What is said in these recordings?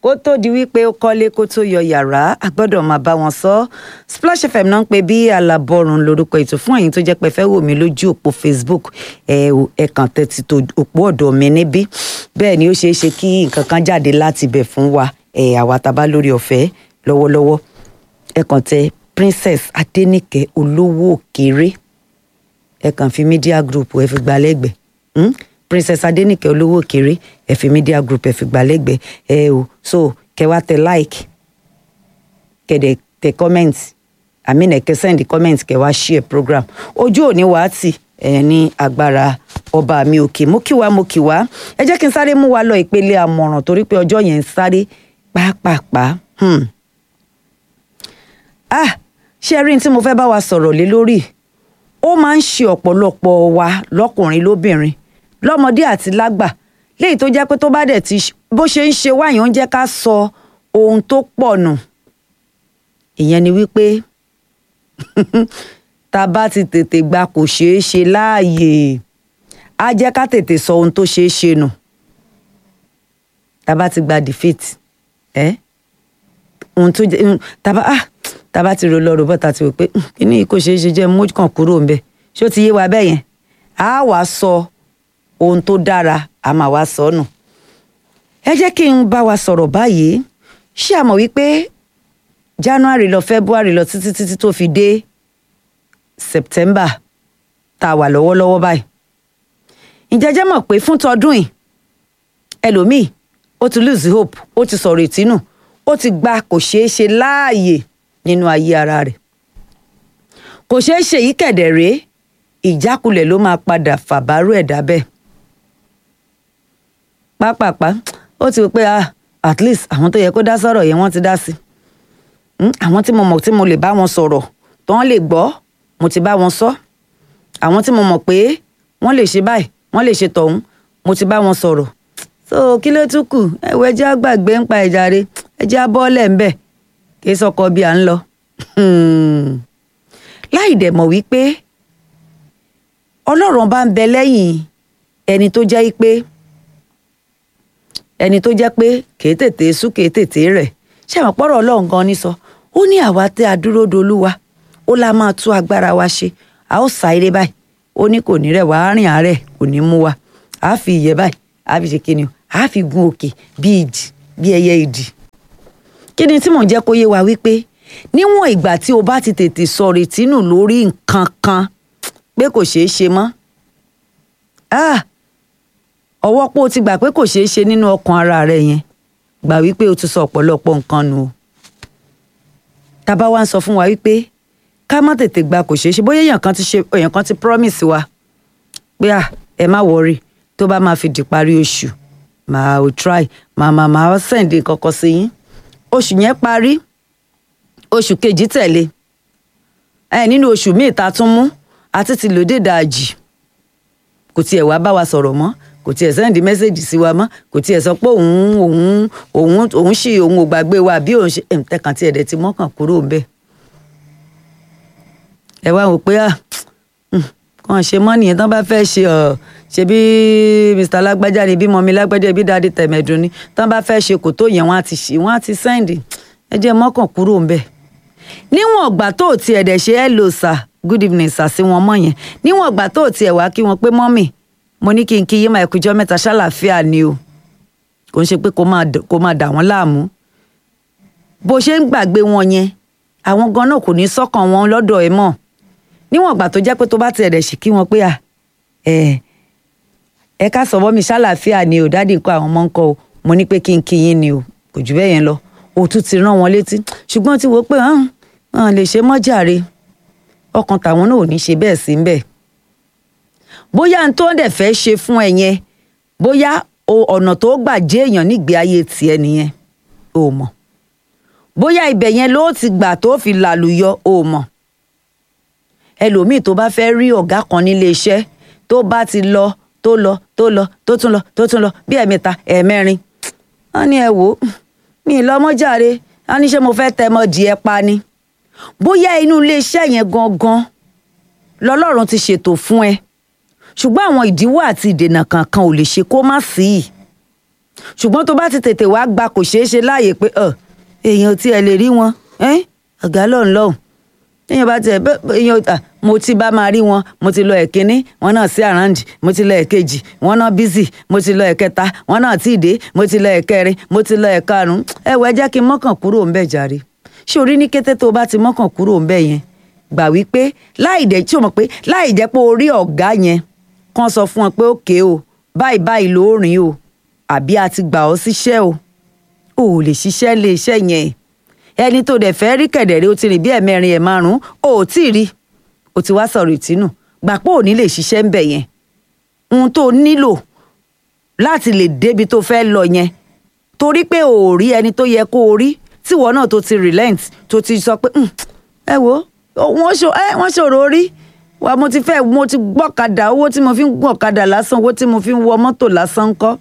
kó tó di wípé ó kọ́lé kó tó yọ yàrá a gbọ́dọ̀ máa bá wọn sọ Splash FM náà ń pè bí alábọ́run lórúkọ ètò fún ẹ̀yin tó jẹ́ pé fẹ́ wò mí lójú òpó Facebook ẹ ẹ kàn tẹ́tí tó òpó ọ̀dọ̀ mi níbí bẹ́ẹ̀ ni ó ṣeé ṣe kí nǹkan kan jáde láti ibẹ̀ fún wa ẹ àwa tá a bá lórí ọ̀fẹ́ lọ́wọ́lọ́wọ́ ẹ kàn tẹ Princess Adéníkẹ́ olówó òkèrè ẹ kàn fi media group ẹ fi gbà lẹ́gbẹ̀ẹ́ hmm? Princess Adéníkẹ́ olówó òkèrè ẹ fi media group ẹ fi gbà lẹ́gbẹ̀ẹ́ ẹ o so kẹ wá tẹ like kẹdẹ tẹ comment i mean ẹ kẹ send comment kẹ wá share program ojú òní wàá tì ẹ ní agbára ọba mi òkè mo kí wa mo kí wa ẹ jẹ́ kí n sáré mú wa lọ ìpele àmọ̀ràn torí pé ọjọ́ yẹn ń sáré pàápàá hmm. ah ṣé ẹ rí ní tí mo fẹ́ bá wa sọ̀rọ̀ lé lórí ó máa ń ṣe ọ̀pọ̀lọpọ̀ wa lọ́kùnrin lóbìnrin lọ́mọdé àti lágbà léyìí tó jẹ́ pé tó bá dẹ̀ ti bó ṣe ń ṣe wáyé ó ń jẹ́ ká sọ ohun tó pọ̀ nù ìyẹn ni wípé tá a bá ti tètè gba kò ṣeé ṣe láàyè á jẹ́ ká tètè sọ ohun tó ṣeé ṣe nù tá a bá ti gba defeat ẹ́ ohun tó jẹ́ tá a bá ah tá a bá ti rò lọ rò bọ́ ta ti rò pé kíní yìí kò ṣeé ṣe jẹ́ mú kàn kúrò ńbẹ̀ ṣé ó ti yé wa bẹ́ẹ̀ yẹn á wàá sọ ohun tó dára a máa wá sọ nù ẹ jẹ́ kí n bá wa sọ̀rọ̀ báyìí ṣé a mọ̀ wípé january lọ february lọ títí títí tó fi dé september tá a wà lọ́wọ́lọ́wọ́ báyìí ǹjẹ́ jẹ́ mọ̀ pé fún tọdún yìí ẹlòmíì ó ti lose hope ó ti sọ̀rọ̀ ìtínú ó ti gba kò ṣeé ṣe láàyè nínú ayé ara rẹ̀ kò ṣeé ṣe yìí kẹ̀dẹ̀ rèé ìjákulẹ̀ ló máa padà fàbárò ẹ̀dá bẹ́ẹ̀ pápápá ó ti rò pé ah at least àwọn tó yẹ kó dá sọ̀rọ̀ yẹn wọ́n ti dá sí àwọn tí mo mọ̀ tí mo lè bá wọn sọ̀rọ̀ tó wọ́n lè gbọ́ mo ti bá wọn sọ àwọn tí mo mọ̀ pé wọ́n lè ṣe báyìí wọ́n lè ṣe tọ̀hún mo ti bá wọn sọ̀rọ̀ so kí ló tún kù ẹ̀wọ̀ ẹjẹ́ àgbàgbé ń pa ìjàre ẹjẹ́ abọ́ọ̀lẹ̀ ń bẹ̀ kí sọkọ bí à ń lọ láì dẹ̀ mọ̀ wípé ọlọ́run bá ń bẹ lẹ́yìn ẹni tó jẹ́ pé ẹni tó jẹ́ pé kèé tètè sú kèé tètè rẹ̀ ṣé àwọn pọ́rọ̀ ọlọ́run gan ni sọ ó ní àwa tẹ́ adúró dolúwa ó la máa tú agbára wa ṣe a ó sa eré báyìí ó ní kò ní rẹ̀ wá rìn àárẹ̀ kò ní mú wa a fi ìyẹ́ báyìí a fi ṣe kíni o a fi gun òkè bí ìdì bí ẹyẹ ìdì kí ni tí mò ń jẹ́ kó yé wa wípé níwọ̀n ìgbà tí o bá ti tètè sọ retí nù lórí nǹkan kan pé kò ṣeé ṣe mọ́ ọwọ́ pé o ti gbà pé kò ṣeé ṣe nínú ọkàn ara rẹ yẹn gbà wípé o ti sọ ọ̀pọ̀lọpọ̀ nǹkan nù o tábà wá ń sọ fún wa wípé ká má tètè gba kò ṣeé ṣe bóyá èèyàn kan ti ṣe èèyàn kan ti promise wa pé à ẹ má wọrí tó bá máa fi di parí oṣù màá ò try màá màá màá send kọ́kọ́ sí yín oṣù yẹn parí oṣù kejì tẹ̀lé ẹ nínú oṣù míì ta tún mú àti ti lòdì dàjì kò tiẹ̀ wá bá wa sọ̀rọ̀ mọ́ kò tiẹ̀ sẹ́ndì mẹ́sẹ̀gì sí wa mọ́ kò tiẹ̀ sọ pé òun òun òun òun ṣì òun ò gbàgbé wa bí òun ṣe ẹ̀ǹtẹ̀kàn tí ẹ̀dẹ̀ ti mọ́kàn kúrò ń bẹ̀. ẹ wá wò pé à kàn ṣe mọ́ nìyẹn tán bá fẹ́ ṣe ọ̀ ṣe bí Mr. lágbájá ni bí mọ́mi lágbájá bí dáadé tẹ̀mẹ̀dùn ni tán bá fẹ́ ṣe kò tó yẹn wọ́n á ti ṣe wọ́n á ti sẹ́ndì ẹ jẹ́ mọ́kàn kúrò ń bẹ̀. níwọ̀n ọ̀gbà tó tiẹ̀ dẹ̀ ṣe hello sir good evening sir sí wọn mọ́ yẹn níwọ̀n ọ̀gbà tó tiẹ̀ wá kí wọn pé mọ́mì mo ní kí n kí yín máa ẹkùjọ mẹ́ta ṣàlàáfíà ni o kò ń ṣe pé kó máa dà wọ́n láàmú bó ṣe ń gbàgbé wọn yẹn àwọn gan náà kò ní sọ́kàn wọn lọ́dọ̀ ẹ mọ́ níwọ̀n ìgbà tó jẹ́ pé tó bá tiẹ̀ dẹ̀ sì kí wọn pé à ẹ ẹ ká sọ mọ́mí ṣàlàáfíà ni o dáàdì nǹkan àwọn ọmọ ń kọ o mo ní pé kí n kí yín ni o kò jù bẹ́ẹ̀ yẹn lọ òtún ti rán wọn létí ṣùgbọ́n ti wò pé hàn lè ṣe mọ́jàre ọkàn tàwọn náà ò ní ṣe bẹ́ẹ̀ sí bẹ́ẹ̀ bóyá n tó dẹ̀ fẹ́ ṣe fún ẹ yẹn bóyá ọ̀nà tó gbà jẹ́ èèyàn nígbé ayé tiẹ̀ nìyẹn o mọ̀ bóyá ibẹ̀ yẹn ló ti gbà tó fi làlùyọ o mọ̀ ẹlòmíì tó bá fẹ́ rí ọ̀gá kan nílé iṣẹ́ tó bá ti lọ tó lọ tó lọ tó tún lọ tó tún lọ bí ẹ̀mẹ́ta ẹ̀mẹ́rin wọ́n ní ẹ wò ó mi ì lọ́mọ́jàre wọ́n ní ṣé mo fẹ́ tẹ́ mọ́ díẹ̀ pa ni bóyá inú ilé iṣẹ́ yẹn gangan lọ́lọ́run ti ṣètò fún ẹ ṣùgbọ́n àwọn ìdíwọ́ àti ìdènà kankan ò lè ṣe kó má sí i ṣùgbọ́n tó bá ti tètè wá gba kò ṣeé ṣe láàyè pé ọ̀ èèyàn tí ẹ lè rí wọn ẹ́n ọ̀gá lọ́hùn lọ́hùn èèyàn bá tiẹ̀ bẹ́ẹ̀ èèyàn à mo ti bá máa rí wọn mo ti lọ ẹ̀kínní wọn náà sí àràǹdì mo ti lọ ẹ̀kejì wọn náà bísì mo ti lọ ẹ̀kẹta wọn náà tí ì dé mo ti lọ ẹ̀kẹrin mo ti lọ ẹ̀karùn-ún ẹ wọ ẹ jẹ́ kí n mọ́kàn kúrò ń bẹ̀ jàre ṣé orí ní kété tó o bá ti mọ́kàn kúrò ń bẹ̀ yẹn gbà wípé láì dẹ̀ tí o mọ̀ pé láì jẹ́ pé orí ọ̀gá yẹn kàn sọ fún ọ pé òkè o báyìí báyìí ló rìn o àbí a ti gbà ọ́ síṣẹ́ o ò lè ṣiṣẹ́ lé iṣẹ́ yẹn ẹni tó dẹ̀ fẹ́ rí kẹ̀dẹ̀rẹ́ o ti rìn bí ẹ̀mẹrin ẹ̀ márùn-ún o ò tí ì rí o ti wá sọ̀rọ̀ ìtínú gbà pé ò ní lè ṣiṣẹ́ ń bẹ̀ yẹn ohun tó nílò láti lè débi tó fẹ́ lọ yẹn torí pé ò rí ẹni tó yẹ kó o rí tíwọ náà tó ti relent tó ti sọ pé "Hmm, ẹ wo wọ́n ṣòro rí wa mo ti fẹ́ mo ti gbọ́kadà owó tí mo fi ń gbọ́kadà lásán owó tí mo fi ń wọ mọ́tò lásán kọ́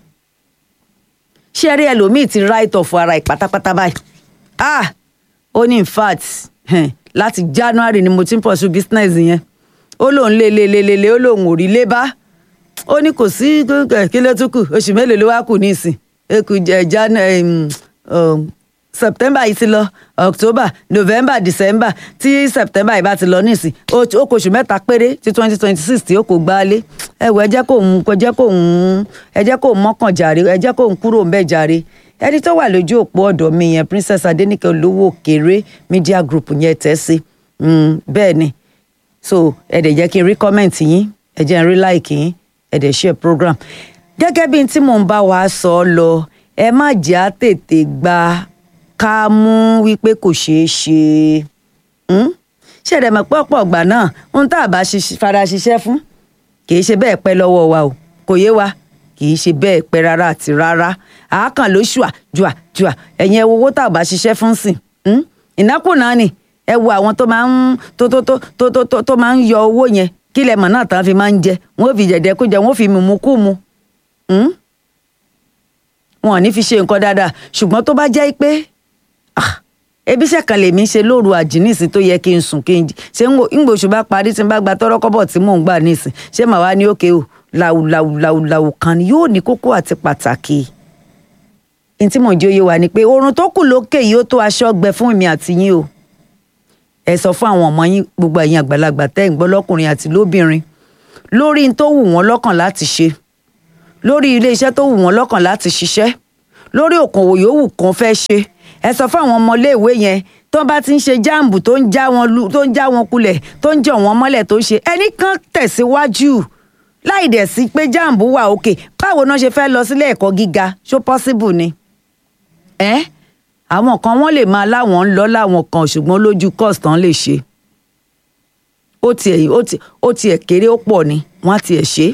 ṣé rí ẹlòmíì ti right off ara ẹ̀ pátápátá báyìí ah ó ní in fact hẹn, láti January ni mo ti ń pursue business yẹn ó lóun lé lé lé lé lé ó lóun ò rí lé bá ó ní kò sí ẹ, kí ló tún kù oṣù mélòó ló wá kù nísìn eku jẹ jan em, um, September yìí ti lọ October November December tí September yìí bá ti lọ nísìn ó ó kù oṣù mẹ́ta péré tí twenty twenty six tí ó kò gbálé ẹ wọ ẹ jẹ́ kó ń ẹ jẹ́ kó ń ẹ jẹ́ kó ń mọ́kàn jàre ẹ jẹ́ kó ń kúrò ń bẹ̀ jàre ẹni tó wà lójú òpó ọ̀dọ̀ mi yẹn Princess Adenike olówó òkèrè media group yẹn tẹ́ sí Mm, bẹ́ẹ̀ ni so ẹ dẹ̀ jẹ́ kí n rí comment yín ẹ jẹ́ n rí like yín ẹ dẹ̀ share program gẹ́gẹ́ bí n tí mò ń bá wa sọ ọ́ lọ ẹ má jẹ́ á tètè gba ká mú wípé kò ṣeé ṣe Hmm? ṣé ẹ̀rẹ̀ mọ̀ pé ọ̀pọ̀ ọ̀gbà náà ohun tá a bá ṣiṣ- fara ṣiṣẹ́ fún kì í ṣe bẹ́ẹ̀ pẹ́ lọ́wọ́ wa o kò yé wa kì í ṣe bẹ́ẹ̀ pẹ́ rárá àti rárá àákàn ló ṣùà jùà jùà ẹ̀yin ẹ wo owó tá a bá ṣiṣẹ́ fún sìn Hmm? ìnákùná ni ẹ wo àwọn tó máa ń tó tó tó tó tó tó tó máa ń yọ owó yẹn kí lẹ mọ̀ náà tán fi máa ń jẹ wọn ò fi jẹ̀dẹ̀ kó jẹ wọn ò fi mùmú kú mu Hmm? wọn ò ní fi ṣe nǹkan dáadáa ṣùgbọ́n tó bá jẹ́ pé ah, ebi iṣẹ́ kan lèmi ń ṣe lóru àjínísìn tó yẹ kí n sùn kí n jí ṣé ń gbòòṣù bá parí tí n bá gba tọ́rọ́ kọ́bọ̀ tí mò ń gbà nísìn ṣé màá wá ní òkè o làwù làwù làwù làwù kan ni yóò ní kókó àti pàtàkì ní tí mò ń jẹ́ òye wa ni pé oorun tó kù lókè yìí ó tó aṣọ gbẹ fún èmi àti yín o ẹ sọ fún àwọn ọmọ yín gbogbo ẹ̀yin àgbàlagbà tẹ́ ń gbọ́ lọ́kùnrin àti lóbìnrin lórí n tó wù wọ́n lọ́kàn láti ṣe lórí ilé iṣẹ́ tó wù wọ́n lọ́kàn láti ṣiṣẹ́ lórí òkòwò yòówù kan fẹ́ ṣe ẹ sọ fún àwọn ọmọléèwé yẹn tó bá ti ń ṣe jáàmbù tó ń já wọn lu tó ń já wọn kulẹ̀ tó ń jọ wọn mọ́lẹ̀ tó ń ṣe ẹnì kan tẹ̀síwájú láì dẹ̀ sí pé jáàmbù wà òkè báwo náà ṣe fẹ́ lọ sílé ẹ̀kọ́ gíga ṣó possible ni ẹ́ àwọn kan wọ́n lè máa láwọn ń lọ láwọn kan ṣùgbọ́n lójú cost tán lè ṣe ó tiẹ̀ ó tiẹ̀ ó tiẹ̀ kéré ó pọ̀ ni wọ́n á tiẹ̀ ṣe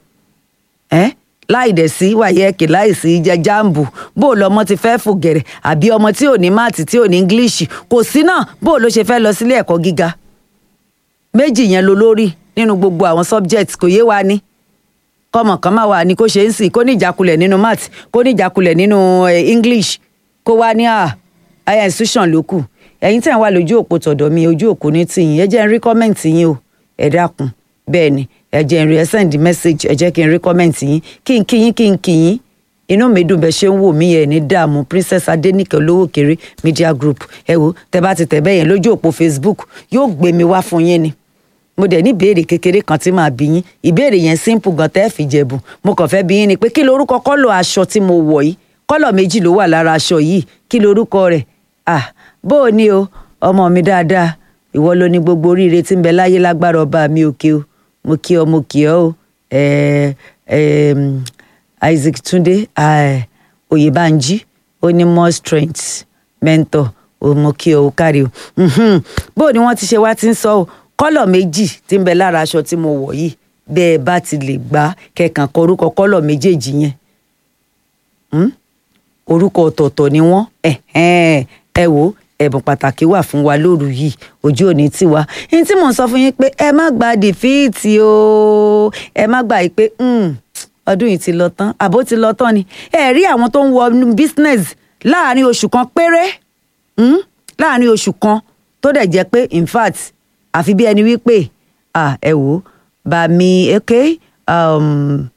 é ẹ́ láì dẹ̀ sí wàyẹ́ẹ̀kì láì sí jẹ jáàmbù bó o lọmọ ti fẹ́ fò gẹ̀rẹ̀ àbí ọmọ tí ò ní máàtì tí ò ní english kò sí náà bó o ló ṣe fẹ́ lọ sílé ẹ̀kọ́ gíga méjì yẹn ló lórí nínú gbogbo àwọn subject kò yé wa ní kọ́mọ kan máa wà ní kó ṣe ń sìn kó ní ìjákulẹ̀ nínú math kó ní ìjákulẹ̀ nínú eh, english kó wá ní à higher institution ló kù ẹ̀yin tí à ń wà lójú òpó tọ̀dọ̀ mi ojú òpó ní tìyìn ẹ jẹ́ n rí kọ́mẹ̀ntì yín o ẹ dákun bẹ́ẹ̀ ni ẹ jẹ́ n rí ẹ send message ẹ jẹ́ kí n rí kọ́mẹ̀ntì yín kí n kí yín kí n kí yín inú mi dùn bẹ́ẹ̀ ṣe ń wò mí ẹ̀ ní dààmú princess adenike olówó kéré media group ẹ wo tẹ bá ti tẹ̀ bẹ́ẹ̀ yẹn lójú òpó facebook yóò gbé mi wá fún yín ni mo dẹ̀ ní ìbéèrè kékeré kan tí màá bí yín ìbéèrè yẹn simple gan tẹ́ fi jẹ̀bù mo kàn fẹ́ bí yín ni pé kí lorúkọ kọ́lọ̀ aṣọ tí mo wọ̀ yìí kọ́lọ̀ méjì ló wà lára aṣọ yìí kí lorúkọ rẹ̀ ah bó o ní o ọmọ mi dáadáa ìwọ ló ní gbogbo oríire tí ń bẹ láyé lágbára ọba mi òkè o mo kí ọ mo kí ọ o ẹ ẹ Isaac Túndé eh, Oyèbánjí ó ní more strength mentor o mo kí ọ o kárí o Mhm. bó o ní wọ́n ti ṣe wá ti ń sọ o kọ́lọ̀ méjì tí ń bẹ lára aṣọ tí mo wọ̀ yìí bẹ́ẹ̀ bá ti lè gbá kẹkàn kọ orúkọ kọ́lọ̀ méjèèjì yẹn Hmm? orúkọ ọ̀tọ̀ọ̀tọ̀ ni wọ́n ẹ̀hẹ́n, ẹ wò ó, ẹ̀bùn pàtàkì wà fún wa lóru yìí ojú òní tiwa ní tí mò ń sọ fún yín pé ẹ má gba dìfíìtì o ẹ má gbà yìí pé "Hmm, ọdún yìí ti lọ tán àbó ti lọ tán ni ẹ rí àwọn tó ń wọ inú business láàrin oṣù kan péré Hmm? láàrin oṣù kan tó dẹ̀ jẹ́ pé in fact àfi bí ẹni wípé ah, ẹ wò ó bá mi ok um,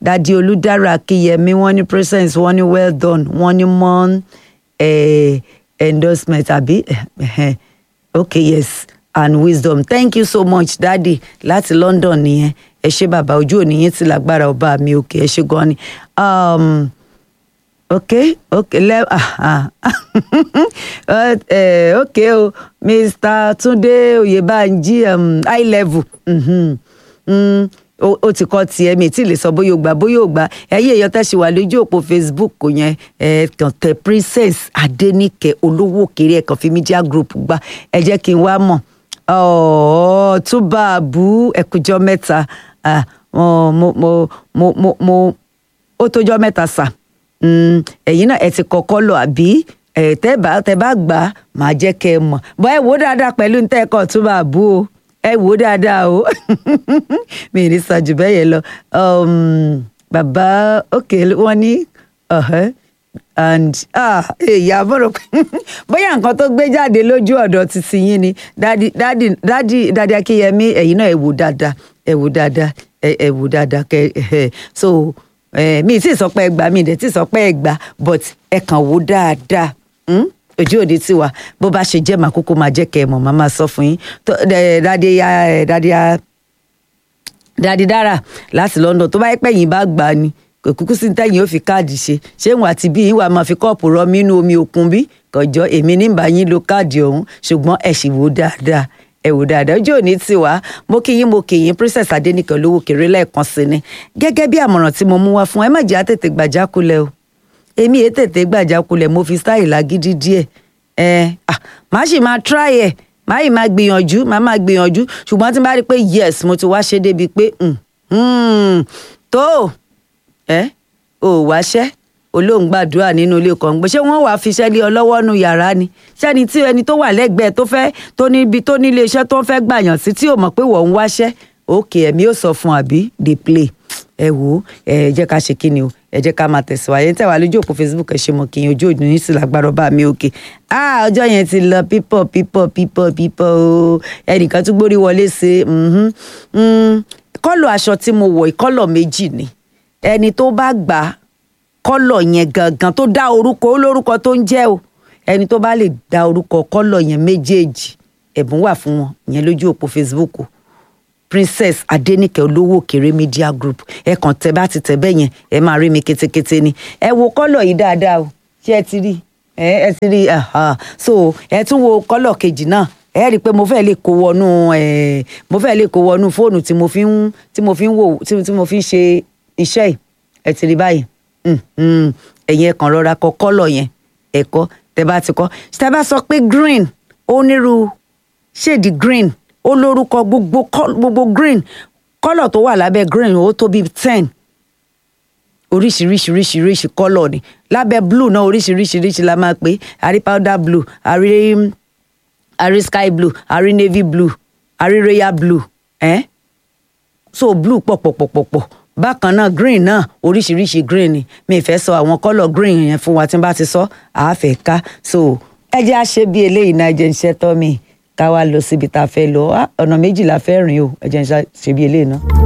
dadi olùdára akíyẹmí wọ́n ní presence wọ́n ní well done wọ́n ní mon eh, endorsement àbí okay yes and wisdom thank you so much daddy láti london nìyẹn ẹ ṣé bàbá ojú òní yín ti lágbára ọba mi òkè ẹ ṣé gan ni. Um, okay okay le ah ah uh, okay o mr tunde oyebanji um, high level mm-hmm. mm, ó ó ti kọ́ tiẹ̀ mi tí lè sọ bóyá o gbà bóyá o gbà ẹ̀yìn èèyàn tẹ́ ṣe wà lójú òpó facebook yẹn ẹ̀ kàn tẹ princess adenike olówó kéré ẹ̀ kàn fi media group gbà ẹ jẹ́ kí n wá mọ̀ ọ̀ọ́ túbà bú ẹ̀kújọ́ mẹ́ta ah, mo mo mo mo mo mo ó tójọ́ mẹ́ta sà Mm, ẹ̀yin náà ẹ ti kọ́kọ́ lọ àbí ẹ̀ tẹ́ bá tẹ́ bá gbà á màá jẹ́ kẹ́ ẹ mọ̀ bọ́ ẹ wò ó dáadáa pẹ̀lú ní tẹ́ẹ̀kọ́ tó máa bú o ẹ wò ó dáadáa o mi ì ní sọ jù bẹ́ẹ̀ yẹn lọ Um, bàbá òkè wọ́n ní ọ̀hẹ́ and ah èyà bọ̀rọ̀ pé bóyá nǹkan tó gbé jáde lójú ọ̀dọ̀ títí yín ni dádì dádì dádì dádì akínyẹmí ẹ̀yin náà ẹ wò dáadáa ẹ wò dáadáa ẹ ẹ wò dáadáa kẹ ẹ so eh, mi tí ì sọ pé ẹ gbà mi dẹ̀ tí ì sọ pé ẹ gbà but ẹ kàn wò dáadáa mm? ojú òde tiwa bó bá ṣe jẹ́ màá kúkú máa jẹ́ kẹ́ ẹ mọ̀ màá máa sọ fún yín Tó- eh, dádì ya eh, dádì ya dádì dára láti London tó bá yẹ pé yín bá gbà á ni kò kúkú sí tẹ́yìn ó fi káàdì ṣe ṣé ìwọ̀n àti bí yín wà máa fi kọ́ọ̀pù rọ mí inú omi òkun bí kọjọ́ èmi ní bá yín lo káàdì ọ̀hún ṣùgbọ́n ẹ sì wò dáadáa ẹ wò dáadáa ojú òní ti wá mo kí yín mo kí yín princess adéníkẹ olówó kéré lẹ́ẹ̀kan sí ni gẹ́gẹ́ bí àmọ̀ràn tí mo mú wá fún ẹ má jẹ́ àtètè gbàjákulẹ̀ o èmi èé tètè gbàjákulẹ̀ mo fi style lágídí díẹ̀ ẹ ah màá sì máa try ẹ̀ màá yìí máa gbìyànjú màá máa gbìyànjú ṣùgbọ́n tí n bá rí i pé yes mo ti wá ṣe débi pé mm, mm, tó ẹ ò wáṣẹ́ olóhùn gbàdúrà nínú ilé kan gbé ṣé wọ́n wàá fiṣẹ́ lé ọ lọ́wọ́ nu yàrá ni ṣẹ́ni tí ẹni tó wà lẹ́gbẹ̀ẹ́ tó fẹ́ tó níbi tó nílé iṣẹ́ tó ń fẹ́ gbàyàn sí tí ò mọ̀ pé wọ́n ń wáṣẹ́ òkè ẹ̀mí ò sọ fún àbí dey play ẹ wò ó ẹ jẹ́ ká ṣe kí ni o ẹ jẹ́ ká máa tẹ̀síwájú tẹ̀ wá lójú òpó facebook ẹ ṣe mọ̀ kí n ojú òdùn ní sí lágbára ọba mi òkè ah ọjọ́ yẹn ti lọ pípọ̀ pípọ̀ pípọ̀ pípọ̀ o ẹnìkan tún gbórí wọlé ṣe mhm, mm, kọ́lọ̀ aṣọ tí mo wọ̀ ìkọ́lọ̀ méjì ni ẹni tó bá gbà á kọ́lọ̀ yẹn gangan tó dá orúkọ olórúkọ tó ń jẹ́ o ẹni tó bá lè dá orúkọ kọ́lọ̀ yẹn méjèèjì ẹ̀bùn wà fún wọn ìyẹn lójú òpó facebook o princess adenike olówó òkèrè media group ẹ kàn tẹ bá ti tẹ bẹ́ẹ̀ yẹn ẹ máa rí mi kétékété ni ẹ wo kọ́lọ̀ yìí dáadáa o ṣé ẹ ti rí ẹ ẹ ti rí aha. so ẹ tún wo kọ́lọ̀ kejì náà ẹ rí i pé mo fẹ́ lè kó wọnú ẹ mo fẹ́ lè kó wọnú fóònù tí mo fi ń tí mo fi ń wò tí tí mo fi ń ṣe iṣẹ́ yìí ẹ ti rí báyìí Mm, mm. ẹ̀yin ẹ kàn rọra kọ kọ́lọ̀ yẹn ẹ̀kọ́ tẹ bá ti kọ́ tẹ bá sọ pé green onírú ṣèdí green ó lórúkọ gbogbo col- gbogbo green kọ́lọ̀ tó wà lábẹ́ green ó tó bíi ten oríṣiríṣiríṣiríṣi kọ́lọ̀ ni lábẹ́ blue náà oríṣiríṣiríṣi la máa pè é a rí powder blue a rí a rí sky blue a rí navy blue a rí royal blue eh? so blue pọ̀pọ̀pọ̀pọ̀ bákan náà green náà oríṣiríṣi green ni mi ì fẹ́ sọ àwọn kọ́lọ̀ green yẹn fún wa tí n bá ti sọ àáfẹ́ ká so ẹ jẹ́ àṣẹ bí eléyìí náà ẹ jẹ́ ń ṣẹ́ tọ́ mi ká wá lọ síbi tá a fẹ́ lọ Ah, ọ̀nà méjì la fẹ́ rìn o ẹ jẹ́ ń ṣe bí eléyìí náà.